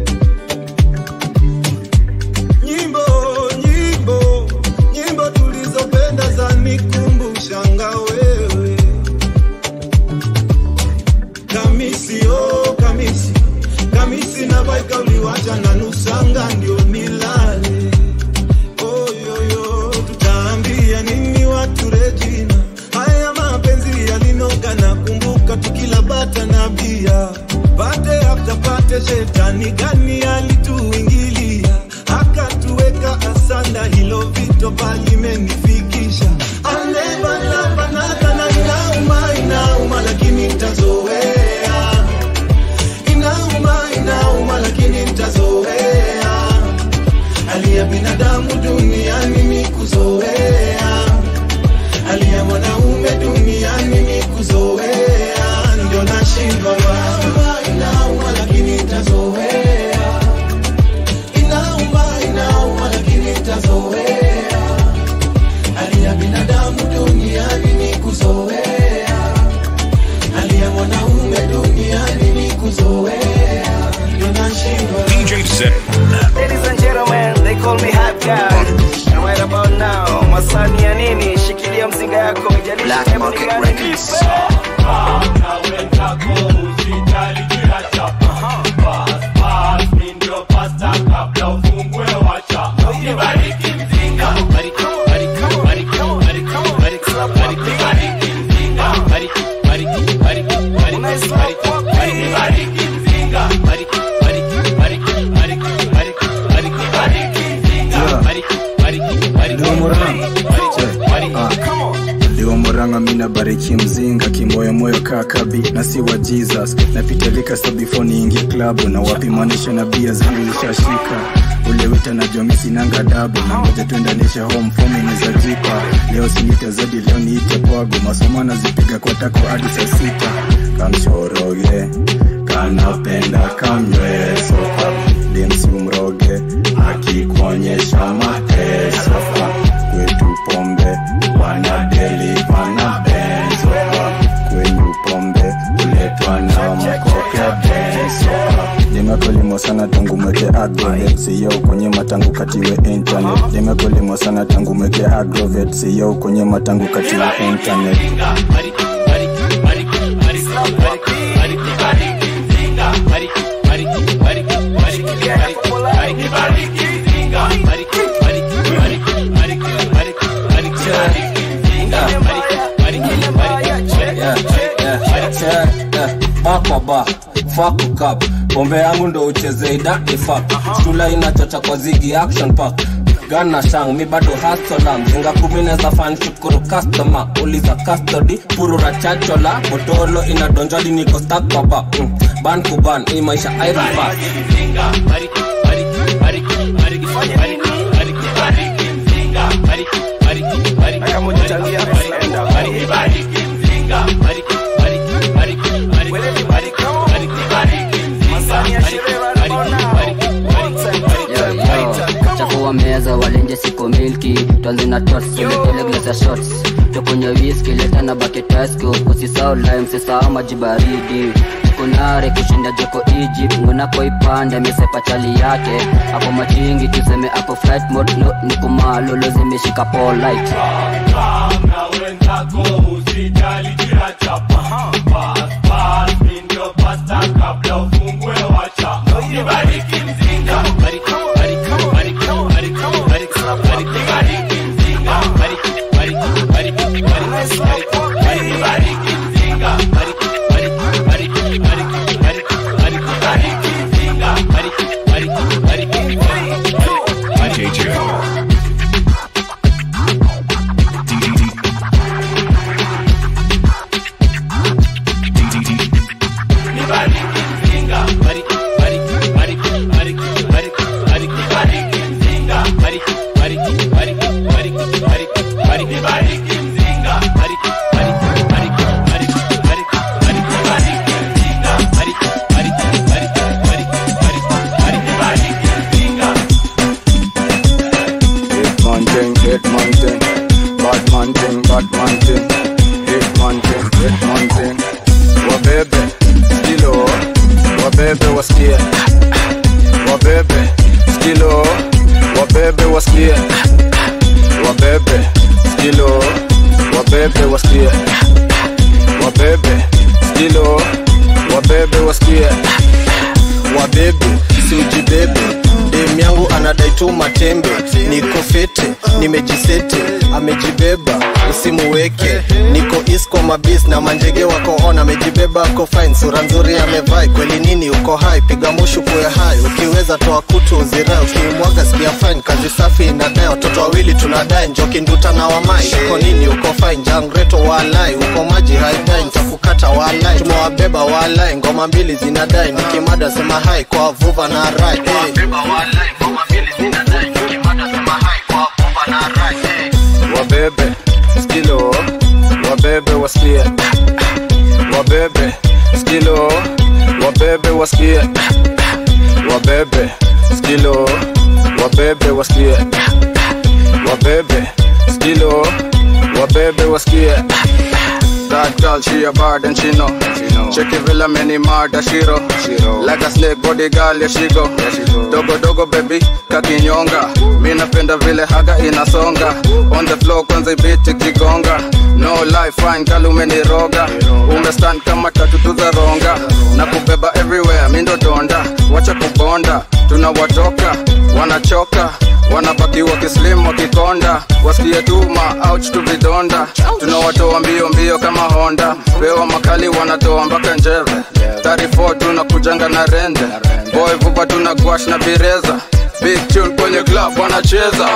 nyimbo nyimbo nyimbo tulizopenda zanikumbushanga wewe kamisi oh kamisi kamisi na baika uliwacha na nusanga ndio nilale oyoyo tutaambia nini watu rejina haya mapenzi yalinoga na kumbuka tukila bata na bia pate after pate shetani gani alituingilia akatuweka asanda hilo vito palimenifikisha alebalabanaga na inauma inauma lakini ntazoea inauma inauma lakini ntazoea Black Market Records. Liwa moranga mina bariki mzinga kimoyomoyo kakabi na si wa jesus napita lika sa before niingie klabu na wapi manisha na bia zangu nishashika ule wita na jomi sinanga dabu na ngoja tuendanisha home fomi nizajipa leo sinite zadi leo niite pwago masomo nazipiga kwa tako hadi saa sita kamshoroge kanapenda kamnywee soka demsi umroge akikuonyesha mateso kwetu pombe wanadeli wana benzo kwenyu pombe uletwa na mkoke benzo limekolimo sana tangu mweke agrovet siyo kwenye matangu katiwe internet limekolimo sana tangu mweke agrovet siyo kwenye matangu katiwe internet bakwaba fakukap pombe yangu ndo ucheze idakifak shula inachocha kwa zigi action park gana shang mi bado hasola mzinga kumi neza fan shukuru customer uliza custody purura chachola botolo inadonjwadi niko stak baba mm. ban kuban hii maisha iron fast chafua meza walenje siko milki twanzi na tots uletele glasa shots tukunywe whisky leta na baketasko usisao lime sisao maji baridi kunare kushinda joko egypt ngonako ipande amesepa chali yake ako machingi tuseme ako flight mode no, ni kumalolo zimeshika polite DJ Joe. Hitman thing, hitman thing, Batman thing, Batman thing, hitman thing, hitman thing. Wabebe, skilo, wabebe wasikie, wabebe, skilo, wabebe wasikie, wabebe, skilo, wabebe wasikie, wabebe, skilo, wabebe wasikie, wabebe siujibebe dem yangu anadai tu matembe niko fete nimejisete amejibeba usimuweke niko is kwa mabis na manjege wako on amejibeba ako fine sura nzuri amevai kweli nini uko hai piga mushu kuwe hai ukiweza toa kutu uzirai ukimwaga sikia fine kazi safi inadai watoto wawili tunadai njoki nduta na wamai uko nini uko fine jangreto walai uko maji haidai nitakukata walai tumewabeba walai ngoma mbili zinadai nikimada sema hai kwa vuva na rai hey. wabebe, skilo, wabebe wasikie, wabebe, skilo, wabebe wasikie, wabebe, skilo, wabebe wasikie, wabebe, skilo, wabebe wasikie. That girl, she a bad and she know. Check it villa many murder shiro. Like a snake body girl, yeah she go. Dogo dogo baby, kakinyonga. Mi napenda vile haga inasonga. On the floor kwanza ibiti kigonga. No life fine girl umeniroga. Umestand kama tatu za ronga. Na kubeba everywhere, mi ndo donda. Wacha kubonda, tunawatoka, wanachoka wanabaki wakislim wakikonda wasikie tuma ouch tu vidonda tunawatoa mbio mbio kama honda pewa makali wanatoa mpaka njeve 34 tunakujanga na rende boy vuba tuna gwash na bireza big tune kwenye club wanacheza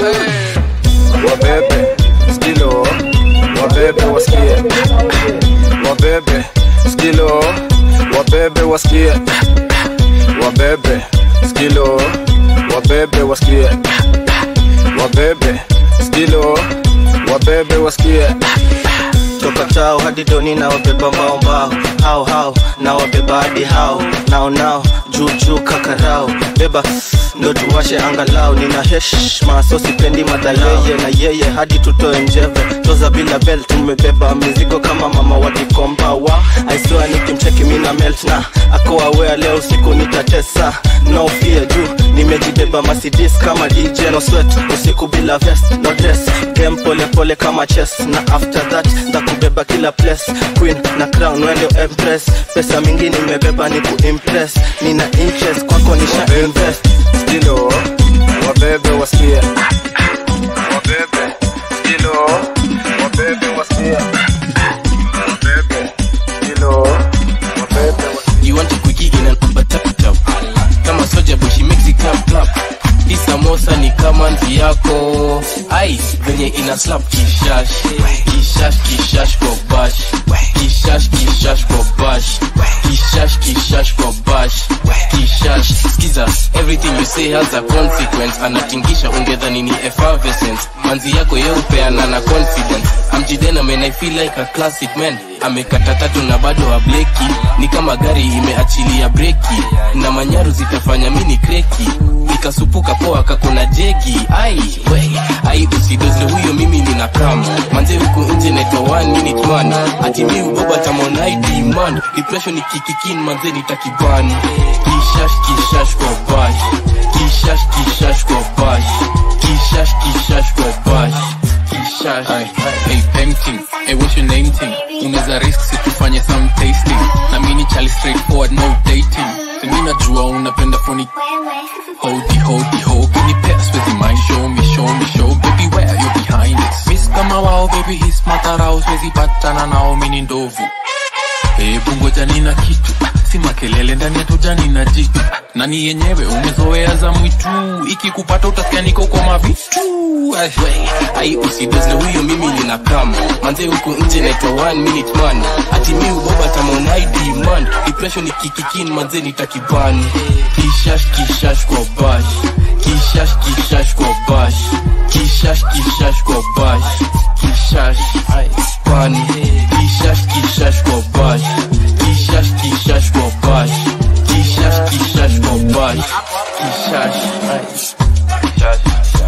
hey. wabebe skilo wabebe wasikie wabebe skilo wabebe wasikie wabebe skilo wabebe wasikie wabebe skilo wabebe wasikie toka tao hadi doni na wabeba mbao mbao hao hao na wabeba hadi hao nao nao juu juu kakarao beba ndo tuwashe angalau nina heshma so sipendi madayeye na yeye hadi tutoe njeve toza bila bel tumebeba mizigo kama mama wakikomba wa aisiwa nikimcheki mina melt na akoawea leo usiku nitatesa no fear juu nimejibeba masidis kama dj no sweat usiku bila vest no dress game pole pole kama chess na after that ndakubeba kila place queen na crown wende empress pesa mingi nimebeba ni kuimpress nina interest kwako nisha invest skilo wabebe wasikie wabebe skilo wabebe wasikie wabebe skilo wabebe You want a quickie in an Uber tap tap Kama soja boy she makes it clap clap Hii samosa ni kama nzi yako Ai, venye ina slap kishash Kishash kishash kwa bash Kishash kishash kwa bash Kishash kishash kwa bash Kishash Skiza, everything you say has a consequence Anatingisha ungedhani ni effervescence Manzi yako yeupeana na confidence Amjidena man I feel like a classic man Amekata tatu na bado hableki Ni kama gari imeachilia breki Na manyaru zitafanya mini kreki Nikasupuka poa kakuna jegi Ai, we, ai usidoze huyo mimi nina kama Manze huku nje naitwa one minute man Ati mi uboba tamonaidi man Depression ikikikin manze nitakibani Kishash kishash kwa bash Kishash kishash kwa bash Kishash kishash kwa bash Kishash Hey, painting, hey, what's your name thing? Unaweza risk situfanye some tasting na mini chali straightforward no dating mi najua unapenda phony hodi hodi ho can you pass with the mind show me show me show baby where you're behind it miss kama wao baby his matarao siwezi patana nao mini ndovu hebu ngoja nina kitu si makelele ndani ya tujani na jitu nani yenyewe umezoea za mwitu ikikupata utasikia niko kwa mavitu Ai, we, ai usidoze huyo mimi nina kama Manze huku nje naitwa one minute man Ati mi uboba tamonaidi man Depression ikikikin manze nitakibani Kishash kishash kwa bash Kishash kishash kwa bash Kishash kishash kwa bash Kishash ai pani Kishash kishash kwa bash Kishash kishash kwa bash Kishash kishash kwa bash Kishash ai Kishash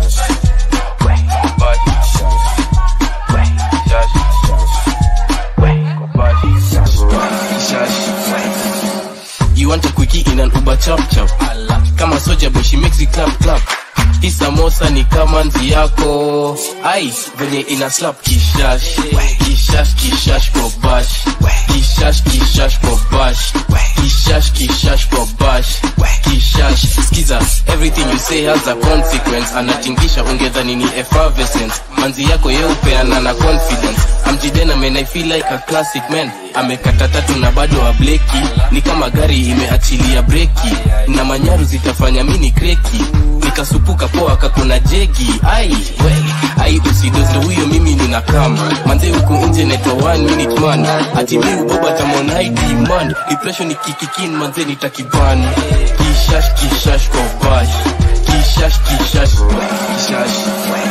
You want a quickie in an Uber chap chap Kama soja boy she makes it clap clap Hii samosa ni kama nzi yako Ai, venye ina slap kishash Kishash kishash kwa bash Kishash kishash kwa bash Kishash kishash kwa bash Kishash Skiza, everything you say has a consequence Anatingisha ungedhani ni effervescence Manzi yako yeupeana na confidence Amjidena man I feel like a classic man Amekata tatu na bado hableki Ni kama gari imeachilia breki Na manyaru zitafanya mini kreki Nikasupuka poa kakuna jegi Ai, we, ai usidoze huyo mimi nina kama Manze huku nje naitwa one minute man Ati mi uboba tamonaidi man Depression ikikikin manze nitakibani Kishash kishash kwa bash Kishash kishash Kishash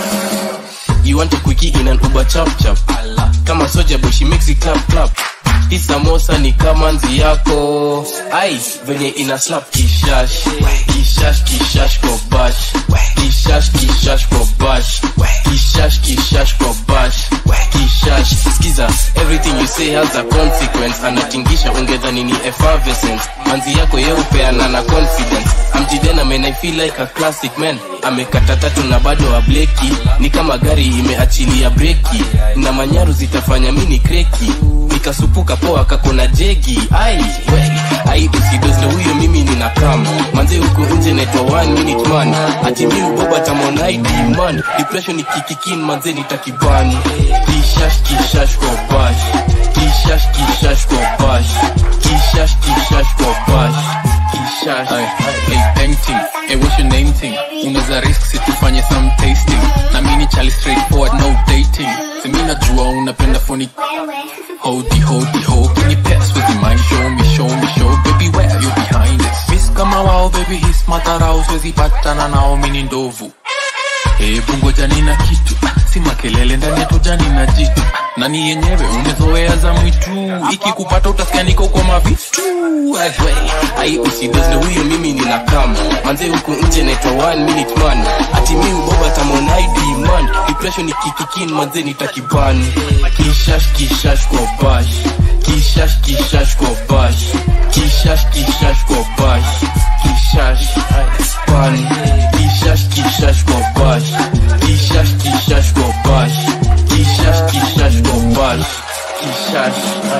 You want a quickie in an Uber chap chap Kama soja boy she makes it clap clap hii samosa ni kama nzi yako ai venye ina slap kishash kishash kishash kwa bash kishash kishash kwa bash kishash kishash kwa bash kishash skiza everything you say has a consequence anatingisha ungedhani ni effervescent manzi yako yeupeana na confidence amjidena man i feel like a classic man amekata tatu na bado ableki ni kama gari imeachilia breki na manyaru zitafanya mini kreki nikasupuka poa kakona jegi ai we ai usidozle huyo mimi nina kama manze huku nje naitwa one minute man ati mi uboba tamonaidi man depression ikikikin manze nitakibani kishash kishash kwa bash kishash kishash kwa bash kishash kishash kwa bash kishash hey, painting hey, what's your name thing unaweza risk situfanye some tasting na mini chali straightforward no dating simi najua unapenda phony Hodi, hodi, ho, can you pass with your mind? Show me, show me, show, baby, where you behind it? Miss kama wao, baby, his matarao, siwezi patana nao, mini ndovu. Hebu ngoja nina kitu, ah, si makelele ndani ya toja nina jitu, ah, nani yenyewe umezoea za mwitu, ikikupata utasikia niko kwa mavitu. Ai, we, ai usidozle huyo mimi nina kama manze huku nje naitwa one minute man ati mi uboba tamonaidi man depression ikikikin manze nitakibani kishash kishash kwa bash kishash kishash kwa bash kishash kishash kwa bash kishash pan kishash kishash kwa bash kishash kishash kwa bash kishash kishash kwa bash kishash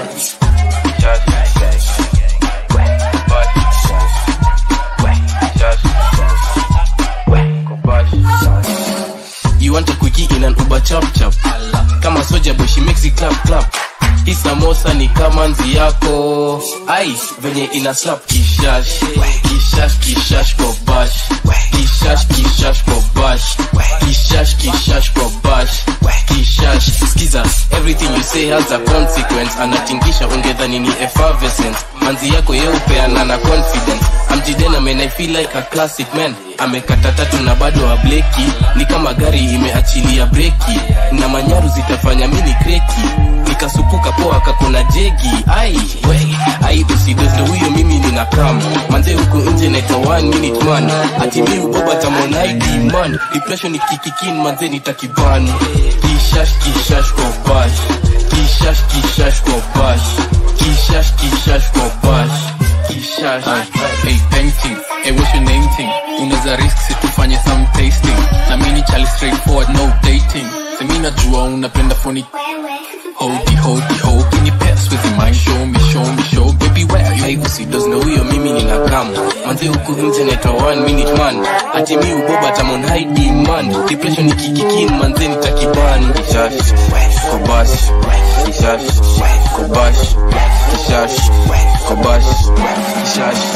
You want a quickie in an Uber chop chop Kama soja boy she makes it clap clap Hii samosa ni kama nzi yako Ai, venye ina slap kishash Kishash kishash kwa bash Kishash kishash kwa bash Kishash kishash kwa bash Kishash Skiza, everything you say has a consequence Anatingisha ungedhani ni effervescent Manzi yako yeupeana na confidence Amjidena man I feel like a classic man Amekata tatu na bado ableki Ni kama gari imeachilia breki Na manyaru zitafanya mini kreki Nikasupuka poa kakona jegi Ai, we, ai usidozle huyo mimi nina kama Manze huku nje naitwa one minute man Ati mi uboba tamonaidi man Depression ikikikin manze nitakibani Kishash kishash kwa bash Kishash kishash kwa bash Kishash kishash kwa bash Kishash hey, painting hey, what's your name thing unaweza risk situfanye some tasting na mini chali straightforward no dating simi najua unapenda phony Hodi, hodi, ho, can you pass with your mind? Show me, show me, show, baby, where you? Ai usidozle huyo mimi nina kama Manze huku nje naitwa one minute man Ati mi uboba tamonaidi man Depression ikikikin manze nitakibani Kishash, kwa bash Kishash, kwa bash Kishash, kwa bash Kishash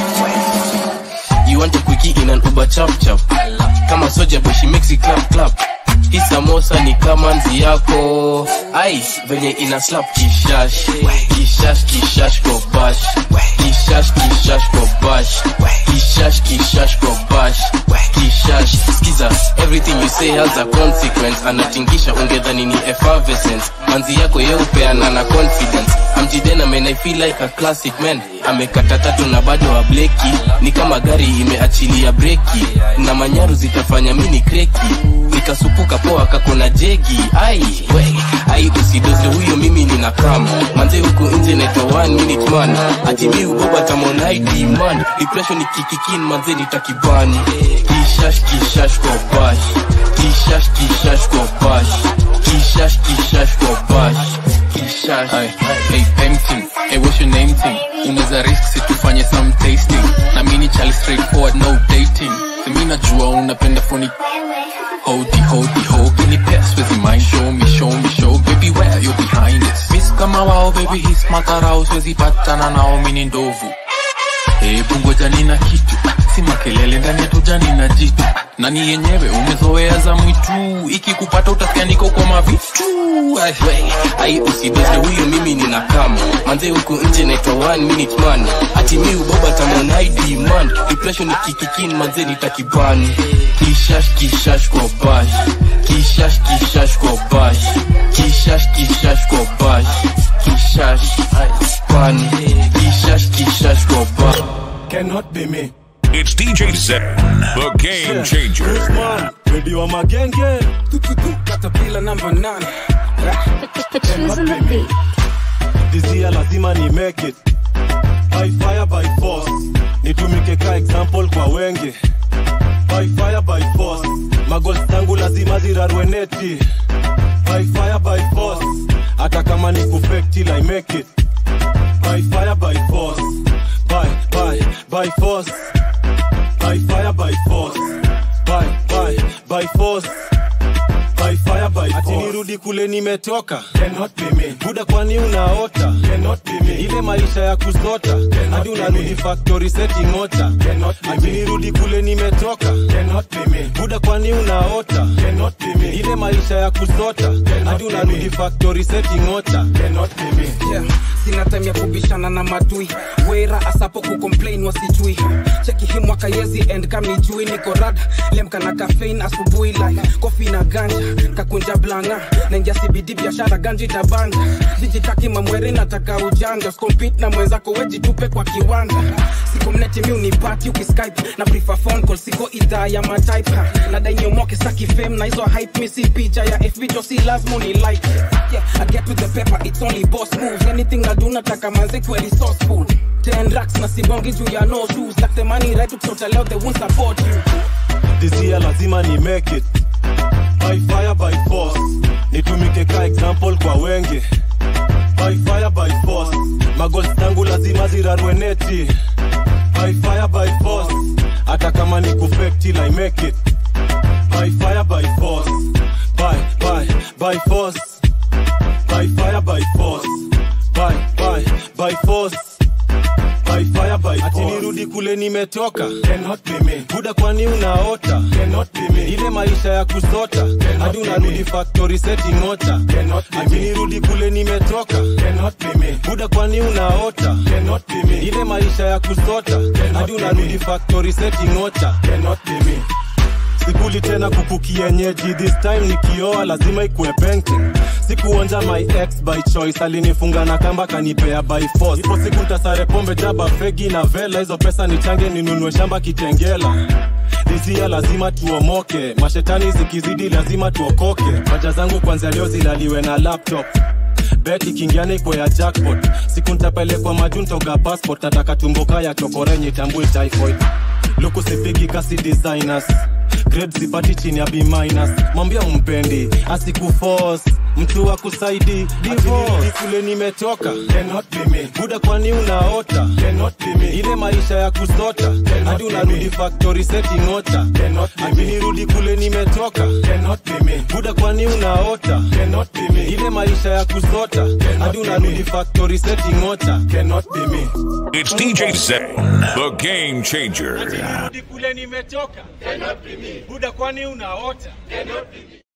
You want a quickie in an Uber chop chop Kama soja boy she makes it clap clap Hii samosa ni kama nzi yako Ai, venye ina slap kishash Kishash kishash kwa bash Kishash kishash kwa bash Kishash kishash kwa bash Kishash Skiza, everything you say has a consequence Anatingisha ungedhani ni effervescent Manzi yako yeupeana na confidence Amjidena man I feel like a classic man Amekata tatu na bado ableki Ni kama gari imeachilia breki Na manyaru zitafanya mini kreki Nikasupuka poa kakona jegi Ai, we, ai usidozle huyo mimi nina kama Manze huku nje naitwa one minute man Ati mi uboba tamonaidi man Depression ikikikin manze nitakibani Kishash kishash kwa bash Kishash kishash kwa bash Kishash kishash kwa bash Kishash Hey, hey, painting hey, what's your name thing unaweza risk situfanye some tasting na mini chali straightforward no dating simi najua unapenda phony Hodi, hodi, ho, can you pass with your mind? Show me, show me, show, baby, where you behind it? Miss kama wao, baby, his matarao, siwezi patana nao, mini ndovu. Hebu ngoja nina kitu, ah, si makelele ndani ya toja nina jitu, ah, nani yenyewe umezoea za mwitu, ikikupata utasikia niko kwa mavitu. Ai, we, ai usidozle huyo mimi nina kama Manze huku nje naitwa one minute man Ati mi uboba tamonaidi man Depression ikikikin manze nitakibani Kishash kishash kwa bash Kishash kishash kwa bash Kishash kishash kwa bash Kishash ndani kishash kishash kwa ba Cannot be me. It's DJ Zen, the game changer. Guzman, ready wa magenge. Caterpillar number 9 This year lazima ni make it. By fire by force. Nitumike ka example kwa wenge. By fire by force. Magos zangu lazima zirarwe neti. By fire by force. Hata kama ni kufake till I make it. By fire by force. By, by, by force. By fire by force. By, by, by force. By fire by force. Ati nirudi kule nimetoka. Cannot be me. Buda kwani unaota. Cannot be me. Ile maisha ya kusota. Hadi unarudi factory setting ota. Cannot be Ati nirudi kule nimetoka. Cannot be me. Buda kwani unaota. Cannot be me. Ile maisha ya kusota. Hadi unarudi factory setting ota. Cannot be me. yeah. sina time ya kubishana na madui wera asapo kucomplain wasijui cheki hii mwaka yezi end kam nijui niko rad lemka na kafein asubuhi like kofi na ganja kakunja blanga naingia cbd biashara ganji tabanja sijitaki mamweri nataka ujanja skompit na mwenzako wejitupe kwa kiwanja siko mneti mi unipati ukiskype na prefer phone call siko idhaa ya matype ha. nadai niomoke saki fame na hizo hype mi si picha ya fb jo si lazima uni like yeah, I get with the paper it's only boss moves anything na do nataka manze kweli sourceful ten racks na sibongi juu ya no shoes like the money right ukisota leo they won't support you This year lazima ni make it. By fire by force. Nitumike ka example kwa wenge. By fire by force. Magos zangu lazima zirarwe neti. By fire by force. Hata kama ni kufake till I make it. By fire by force. By, by, by force. By fire by force. By, by, by force. By fire by Ati nirudi kule nimetoka Cannot be me Buda kwani unaota Cannot be me Ile maisha ya kusota Hadi unarudi factory setting ota Cannot be Ati nirudi kule nimetoka Cannot be me Buda kwani unaota Cannot be me Ile maisha ya kusota Hadi unarudi factory setting ota Cannot be me sikuli tena kuku kienyeji this time nikioa lazima ikuwe painting sikuonja my ex by choice alinifunga na kamba kanipea by force ipo siku ntasare pombe jaba fegi na vela hizo pesa nichange ninunue shamba kitengela dizia lazima tuomoke mashetani zikizidi lazima tuokoke haja zangu kwanzia leo zilaliwe na laptop bet ikiingiana iko ya jackpot siku ntapelekwa maju ntoga passport nataka tumboka ya chokorenye tambui typhoid luku sipigi kasi designers grade sipati chini ya b minus mwambia umpendi asikufos mtu wa kusaidi divorce kule nimetoka Cannot be me. buda kwani unaota Cannot be me. ile maisha ya kusota hadi unarudi factory setting ota ati nirudi kule nimetoka Cannot be me. buda kwani unaota Cannot be me. ile maisha ya kusota hadi unarudi factory setting ota Cannot be me. It's DJ Zen, the game changer. kule nimetoka buda kwani unaota